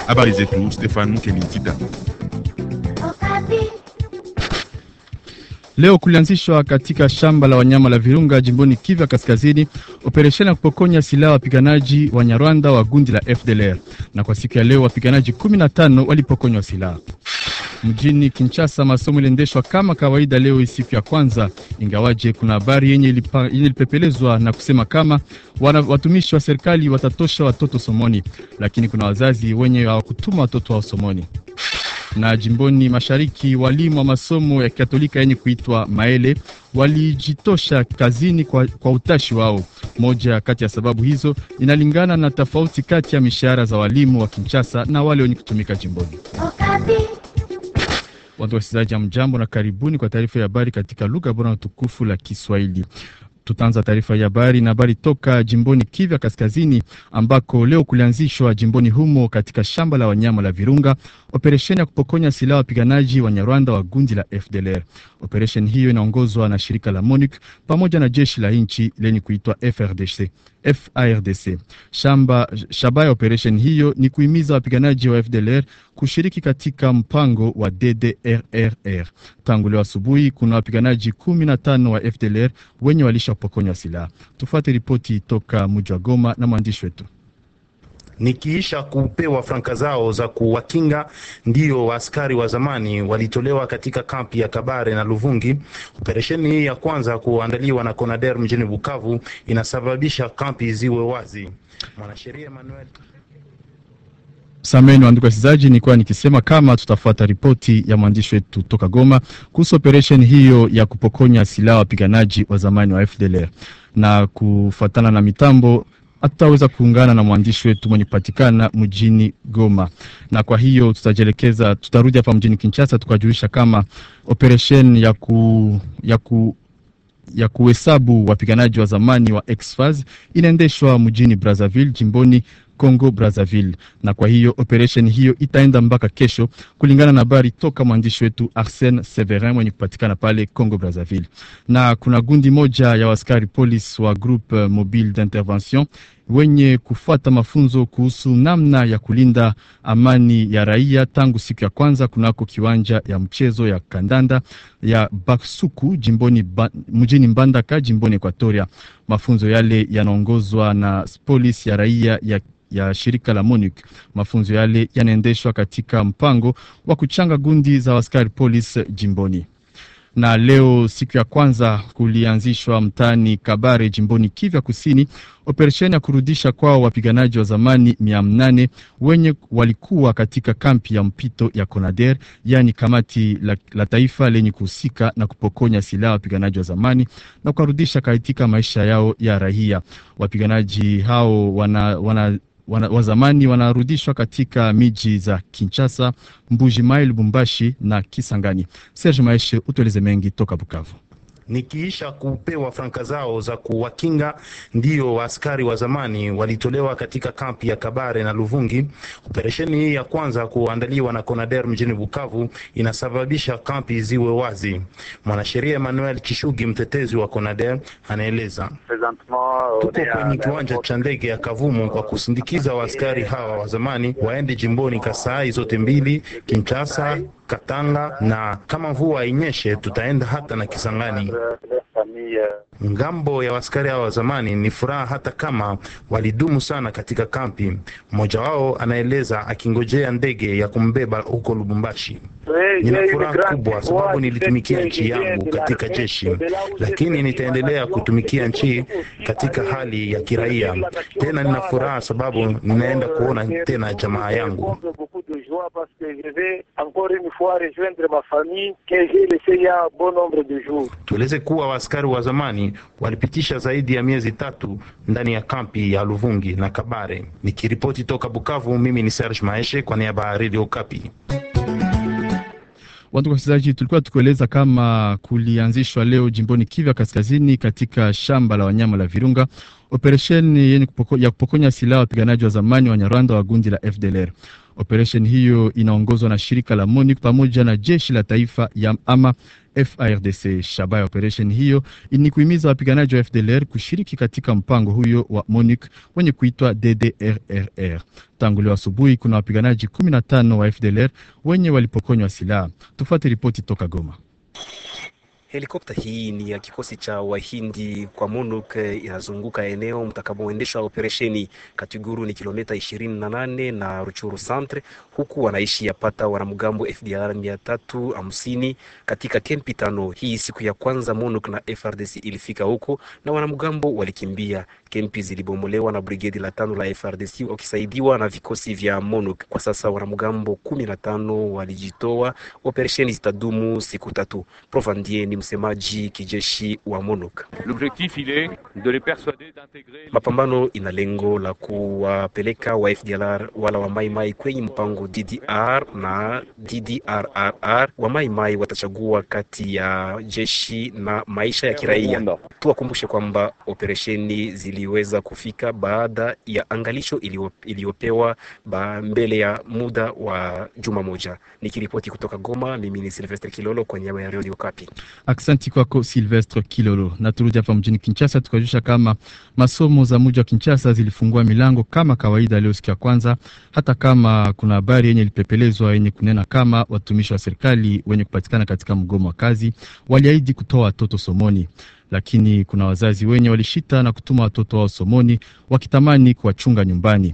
Habari zetu Stefan Mukelitida. Leo kulianzishwa katika shamba la wanyama la Virunga jimboni Kivu Kaskazini operesheni ya kupokonya silaha wapiganaji wa Nyarwanda wa gundi la FDLR, na kwa siku ya leo wapiganaji 15 walipokonywa silaha. Mjini Kinshasa masomo iliendeshwa kama kawaida leo siku ya kwanza, ingawaje kuna habari yenye ilipa, yenye ilipepelezwa na kusema kama wana, watumishi wa serikali watatosha watoto somoni, lakini kuna wazazi wenye hawakutuma watoto wao somoni na jimboni mashariki walimu wa masomo ya Katolika yenye kuitwa Maele walijitosha kazini kwa, kwa utashi wao. Moja kati ya sababu hizo inalingana na tofauti kati ya mishahara za walimu wa Kinshasa na wale wenye kutumika jimboni. Watu wasikilizaji, ya mjambo na karibuni kwa taarifa ya habari katika lugha bora na tukufu la Kiswahili. Tutaanza taarifa ya habari na habari toka jimboni Kivu Kaskazini, ambako leo kulianzishwa jimboni humo katika shamba la wanyama la Virunga operesheni ya kupokonya silaha wapiganaji wa Nyarwanda wa gundi la FDLR. Operesheni hiyo inaongozwa na shirika la MONUC pamoja na jeshi la nchi lenye kuitwa FRDC. FARDC. Shamba shaba ya operesheni hiyo ni kuhimiza wapiganaji wa FDLR kushiriki katika mpango wa DDRRR. Tangu leo asubuhi kuna wapiganaji kumi na tano wa FDLR wenye walishapokonywa silaha. Tufuate ripoti toka mji wa Goma na mwandishi wetu nikiisha kupewa franka zao za kuwakinga, ndio askari wa zamani walitolewa katika kampi ya Kabare na Luvungi. Operesheni hii ya kwanza kuandaliwa na Conader mjini Bukavu inasababisha kampi ziwe wazi. Mwanasheria Emmanuel Sameni wandugu wasikilizaji, nilikuwa nikisema kama tutafuata ripoti ya mwandishi wetu toka Goma kuhusu operesheni hiyo ya kupokonya silaha wapiganaji wa zamani wa FDLR na kufuatana na mitambo hatutaweza kuungana na mwandishi wetu mwenye kupatikana mjini Goma, na kwa hiyo tutajielekeza, tutarudi hapa mjini Kinshasa tukajulisha kama operesheni ya ku, ya ku ya kuhesabu wapiganaji wa zamani wa ex-FAZ inaendeshwa mjini Brazzaville jimboni Congo Brazzaville, na kwa hiyo operation hiyo itaenda mpaka kesho, kulingana na habari toka mwandishi wetu Arsène Severin mwenye kupatikana pale Congo Brazzaville. Na kuna gundi moja ya askari polisi wa groupe mobile d'intervention wenye kufuata mafunzo kuhusu namna ya kulinda amani ya raia tangu siku ya kwanza kunako kiwanja ya mchezo ya kandanda ya Basuku jimboni ba, mjini Mbandaka jimboni Equatoria. Mafunzo yale yanaongozwa na polisi ya raia ya ya shirika la MONUC. Mafunzo yale yanaendeshwa katika mpango wa kuchanga gundi za askari polisi jimboni na leo siku ya kwanza kulianzishwa mtaani Kabare jimboni Kivu Kusini operesheni ya kurudisha kwao wapiganaji wa zamani mia nane wenye walikuwa katika kampi ya mpito ya Conader, yaani kamati la, la taifa lenye kuhusika na kupokonya silaha wapiganaji wa zamani na kuwarudisha katika maisha yao ya raia. Wapiganaji hao wana, wana wana, wa zamani wanarudishwa katika miji za Kinshasa, Mbuji Mai, Lubumbashi na Kisangani. Serge Maeshe, utueleze mengi toka Bukavu. nikiisha kupewa franka zao za kuwakinga, ndio askari wa zamani walitolewa katika kampi ya Kabare na Luvungi. Operesheni hii ya kwanza kuandaliwa na Conader mjini Bukavu inasababisha kampi ziwe wazi. Mwanasheria Emmanuel Kishugi, mtetezi wa Conader, anaeleza. Tuko kwenye kiwanja cha ndege ya Kavumu kwa kusindikiza waaskari hawa wa zamani waende jimboni Kasai zote mbili, Kinshasa, Katanga na kama mvua inyeshe tutaenda hata na Kisangani. Ngambo ya waskari hao wa zamani ni furaha hata kama walidumu sana katika kampi. Mmoja wao anaeleza akingojea ndege ya kumbeba huko Lubumbashi. Nina furaha kubwa sababu nilitumikia nchi yangu katika jeshi, lakini nitaendelea kutumikia nchi katika hali ya kiraia. Tena nina furaha sababu ninaenda kuona tena jamaa yangu. Tueleze kuwa waaskari wa zamani walipitisha zaidi ya miezi tatu ndani ya kampi ya Luvungi na Kabare. Nikiripoti toka Bukavu, mimi ni Serge Maeshe kwa niaba ya Radio Okapi. Watu wasikilizaji, tulikuwa tukueleza kama kulianzishwa leo jimboni Kivu Kaskazini katika shamba la wanyama la Virunga operesheni yenye kupoko, ya kupokonya silaha wapiganaji wa zamani wa Nyarwanda wa gundi la FDLR. Operesheni hiyo inaongozwa na shirika la MONUC pamoja na jeshi la taifa ya ama FARDC. Shabaha ya operesheni hiyo ni kuhimiza wapiganaji wa FDLR kushiriki katika mpango huyo wa MONUC wenye kuitwa DDRRR. Tangu leo asubuhi kuna wapiganaji 15 wa FDLR wenye walipokonywa silaha. Tufuate ripoti toka Goma. Helikopta hii ni ya kikosi cha Wahindi kwa MONUC inazunguka eneo mtakapoendeshwa operesheni. Katiguru ni kilomita ishirini na nane na Ruchuru centre, huku wanaishi yapata wanamgambo FDLR mia tatu hamsini katika kempi tano. Hii siku ya kwanza MONUC na FRDC ilifika huko na wanamgambo walikimbia. Kempi zilibomolewa na brigedi la tano la FRDC wakisaidiwa na vikosi vya MONUC. Kwa sasa wanamgambo kumi na tano walijitoa. Operesheni zitadumu siku tatu. Profandie ni msemaji kijeshi wa MONUC. Mapambano ina lengo la kuwapeleka wa FDLR wala wa Mai Mai kwenye mpango DDR na DDRRR. Wa Mai Mai watachagua kati ya jeshi na maisha ya kiraia. Tuwakumbushe kwamba operesheni ziliweza kufika baada ya angalisho iliyopewa mbele ya muda wa juma moja. Nikiripoti kutoka Goma, mimi ni Silvestre Kilolo kwa niaba ya Radio Kapi. Aksanti kwako Silvestre Kilolo. Na turudi hapa mjini Kinshasa, tukajusha kama masomo za mji wa Kinshasa zilifungua milango kama kawaida leo siku ya kwanza, hata kama kuna habari yenye ilipepelezwa yenye kunena kama watumishi wa serikali wenye kupatikana katika mgomo wa kazi waliahidi kutoa watoto somoni lakini kuna wazazi wenye walishita na kutuma watoto wao somoni wakitamani kuwachunga nyumbani.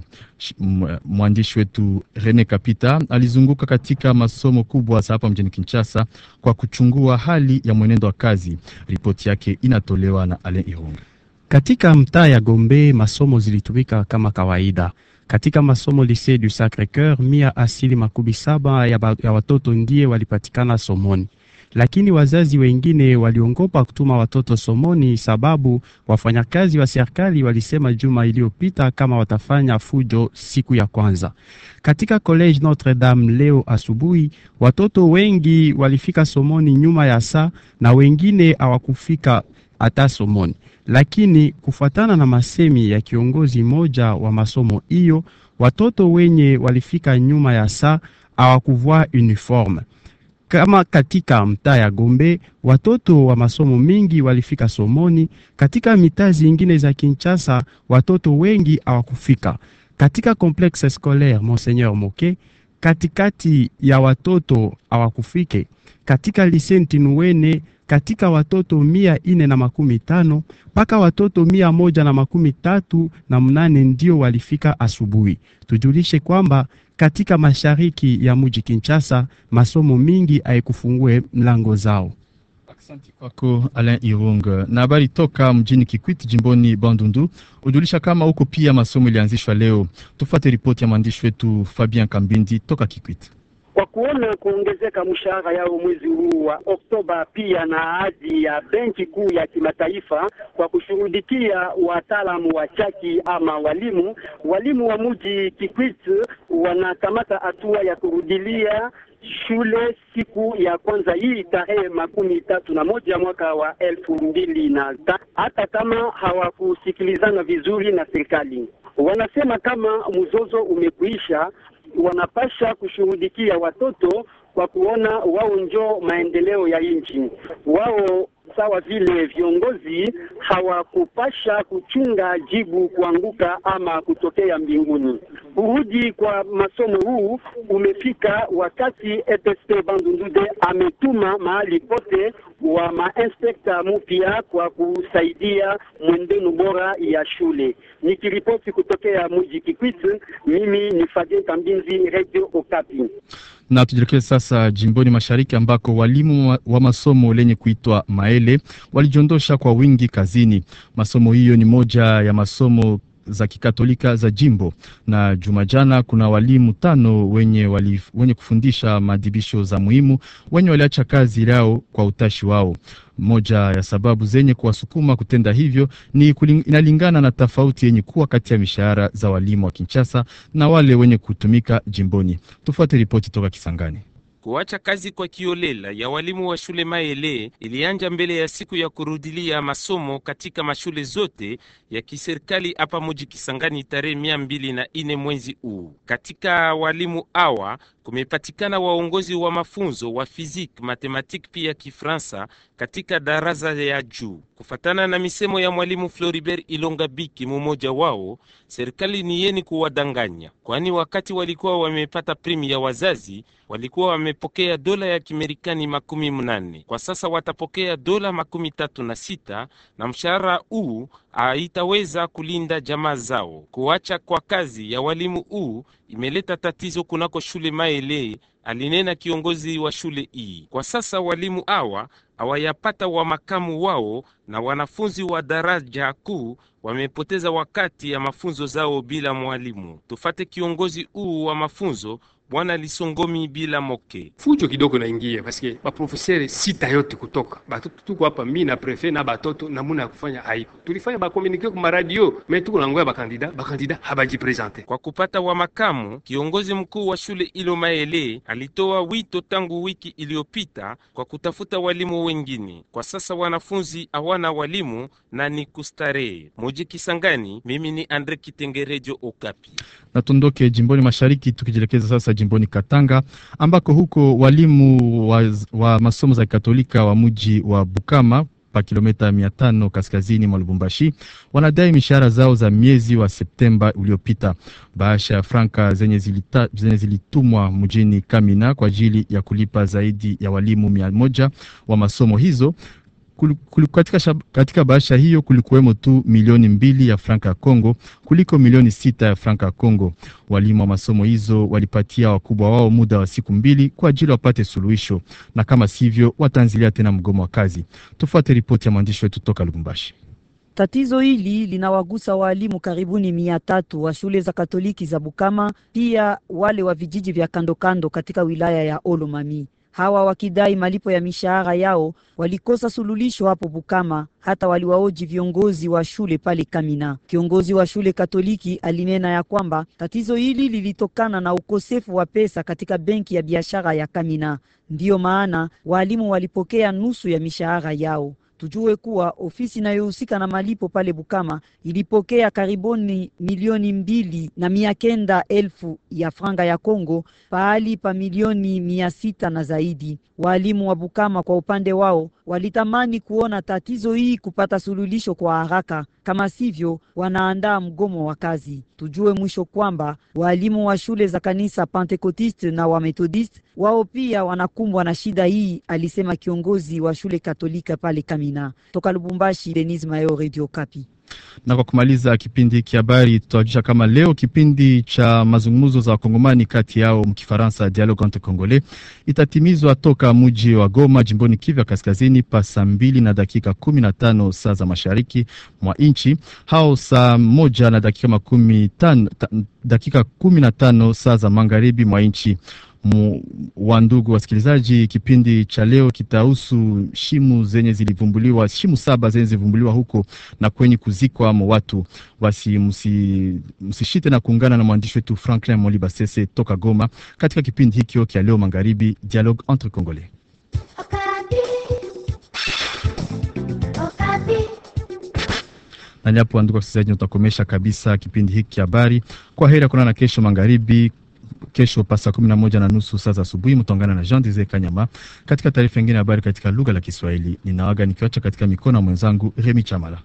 Mwandishi wetu Rene Kapita alizunguka katika masomo kubwa za hapa mjini Kinshasa kwa kuchungua hali ya mwenendo wa kazi. Ripoti yake inatolewa na Alain Irunga. Katika mtaa ya Gombe masomo zilitumika kama kawaida. Katika masomo Lycée du Sacre-Cœur, mia asili makumi saba ya, ya watoto ndiye walipatikana somoni lakini wazazi wengine waliongopa kutuma watoto somoni sababu wafanyakazi wa serikali walisema juma iliyopita kama watafanya fujo siku ya kwanza. Katika College Notre Dame leo asubuhi, watoto wengi walifika somoni nyuma ya saa na wengine hawakufika hata somoni, lakini kufuatana na masemi ya kiongozi moja wa masomo hiyo, watoto wenye walifika nyuma ya saa hawakuvaa uniforme kama katika mtaa ya Gombe watoto wa masomo mingi walifika somoni. Katika mitaa zingine za Kinshasa watoto wengi hawakufika. Katika complexe scolaire Monseigneur Moke, katikati ya watoto hawakufike. Katika lycée Ntinuwene, katika watoto mia ine na makumi tano mpaka watoto mia moja na makumi tatu na mnane ndio walifika asubuhi. Tujulishe kwamba katika mashariki ya mji Kinshasa masomo mingi haikufungue mlango zao. Asante kwako Alain Irung. Na habari toka mjini Kikwit jimboni Bandundu ujulisha kama huko pia masomo ilianzishwa leo. Tufuate ripoti ya mwandishi wetu Fabien Kambindi toka Kikwit. Kwa kuona kuongezeka mshahara yao mwezi huu wa Oktoba, pia na ahadi ya benki kuu ya kimataifa kwa kushughulikia wataalamu wa chaki ama walimu, walimu wa mji Kikwit wanakamata hatua ya kurudilia shule siku ya kwanza hii tarehe makumi tatu na moja mwaka wa elfu mbili na ta, hata kama hawakusikilizana vizuri na serikali. Wanasema kama mzozo umekuisha wanapasha kushughulikia watoto kwa kuona wao njo maendeleo ya nchi. Wao sawa vile viongozi hawakupasha kuchunga jibu kuanguka ama kutokea mbinguni. Kurudi kwa masomo huu umefika wakati EPSP Bandundude ametuma mahali pote wa mainspekta mpya kwa kusaidia mwendeno bora ya shule. Nikiripoti kutokea mji Kikwit, mimi ni Fabien Kambinzi, Radio Okapi. Na tujielekeze sasa jimboni mashariki ambako walimu wa masomo lenye kuitwa Maele walijiondosha kwa wingi kazini. Masomo hiyo ni moja ya masomo za kikatolika za jimbo, na juma jana kuna walimu tano wenye, wali, wenye kufundisha maadhibisho za muhimu wenye waliacha kazi yao kwa utashi wao. Moja ya sababu zenye kuwasukuma kutenda hivyo ni kuling, inalingana na tofauti yenye kuwa kati ya mishahara za walimu wa Kinshasa na wale wenye kutumika jimboni. Tufuate ripoti toka Kisangani. Kuacha kazi kwa kiolela ya walimu wa shule Maele ilianja mbele ya siku ya kurudilia masomo katika mashule zote ya kiserikali hapa muji Kisangani tarehe mia mbili na ine mwezi huu. Katika walimu awa kumepatikana waongozi wa mafunzo wa fiziki, matematiki pia Kifransa katika darasa ya juu. Kufatana na misemo ya mwalimu Floribert Ilonga Biki, mmoja wao, serikali ni yeni kuwadanganya, kwani wakati walikuwa wamepata primi ya wazazi walikuwa wamepokea dola ya Kimerikani makumi mnane. Kwa sasa watapokea dola makumi tatu na sita na mshahara huu haitaweza kulinda jamaa zao. Kuacha kwa kazi ya walimu huu imeleta tatizo kunako shule Maele, alinena kiongozi wa shule hii. Kwa sasa walimu hawa hawayapata wa makamu wao na wanafunzi wa daraja kuu wamepoteza wakati ya mafunzo zao bila mwalimu. Tufate kiongozi huu wa mafunzo Bwana Lisongomi bila moke fujo kidogo naingia paske baprofesere sita yote kutoka batoto tuko hapa, mi na prefe na batoto namuna ya kufanya haiko, tulifanya bakomunike ku maradio me tuko nangoya bakandida bakandida habajipresente kwa kupata wa makamu. Kiongozi mkuu wa shule ilo Maele alitoa wito tangu wiki iliyopita kwa kutafuta walimu wengine. Kwa sasa wanafunzi hawana walimu na ni kustarehe. Moji Kisangani, mimi ni Andre Kitengerejo Okapi. Na tundoke jimboni mashariki tukijielekeza sasa jimboni Katanga ambako huko walimu wa, wa masomo za Katolika wa mji wa Bukama pa kilomita mia tano kaskazini mwa Lubumbashi wanadai mishahara zao za miezi wa Septemba uliopita. Bahasha ya franka zenye, zilita, zenye zilitumwa mjini Kamina kwa ajili ya kulipa zaidi ya walimu mia moja wa masomo hizo Kul, kul, katika, shab, katika bahasha hiyo kulikuwemo tu milioni mbili ya franka ya Kongo kuliko milioni sita ya franka ya Kongo. Walimu wa masomo hizo walipatia wakubwa wao muda wa siku mbili kwa ajili wapate suluhisho, na kama sivyo wataanzilia tena mgomo wa kazi. Tufuate ripoti ya mwandishi wetu toka Lubumbashi. Tatizo hili linawagusa waalimu karibuni mia tatu wa shule za Katoliki za Bukama, pia wale wa vijiji vya kandokando katika wilaya ya Olomami hawa wakidai malipo ya mishahara yao walikosa sululisho hapo Bukama, hata waliwaoji viongozi wa shule pale Kamina. Kiongozi wa shule Katoliki alinena ya kwamba tatizo hili lilitokana na ukosefu wa pesa katika benki ya biashara ya Kamina, ndiyo maana walimu walipokea nusu ya mishahara yao. Tujue kuwa ofisi inayohusika na malipo pale Bukama ilipokea karibuni milioni mbili na mia kenda elfu ya franga ya Kongo pahali pa milioni mia sita na zaidi. Waalimu wa Bukama kwa upande wao walitamani kuona tatizo hii kupata suluhisho kwa haraka, kama sivyo wanaandaa mgomo wa kazi. Tujue mwisho kwamba waalimu wa shule za kanisa Pentekotiste na wa Methodist wao pia wanakumbwa na shida hii, alisema kiongozi wa shule Katolika pale Kamina. Toka Lubumbashi, Denis Mayo, Radio Kapi. Na kwa kumaliza kipindi hiki habari, tutawajulisha kama leo kipindi cha mazungumzo za wakongomani kati yao mkifaransa dialogue entre congolais itatimizwa toka mji wa Goma jimboni Kivu ya kaskazini pa saa mbili na dakika kumi na tano saa za mashariki mwa nchi hao saa moja na dakika makumi tano, dakika kumi na tano saa za magharibi mwa nchi wa ndugu wasikilizaji, kipindi cha leo kitahusu shimu zenye zilivumbuliwa, shimu saba zenye zilivumbuliwa huko na kwenye kuzikwa mo watu. Basi msishite na kuungana na mwandishi wetu Franklin Moliba Sese toka Goma katika kipindi hikyo kya leo magharibi, dialogue entre congolais. Na hapo, ndugu wasikilizaji, utakomesha kabisa kipindi hiki habari. Kwa heri, kuonana kesho magharibi kesho pa saa kumi na moja na nusu saa za asubuhi mtaungana na Jean Desire Kanyama katika taarifa nyingine ya habari katika lugha la Kiswahili. Ninawaga nikiwacha katika mikono ya mwenzangu Remi Chamala.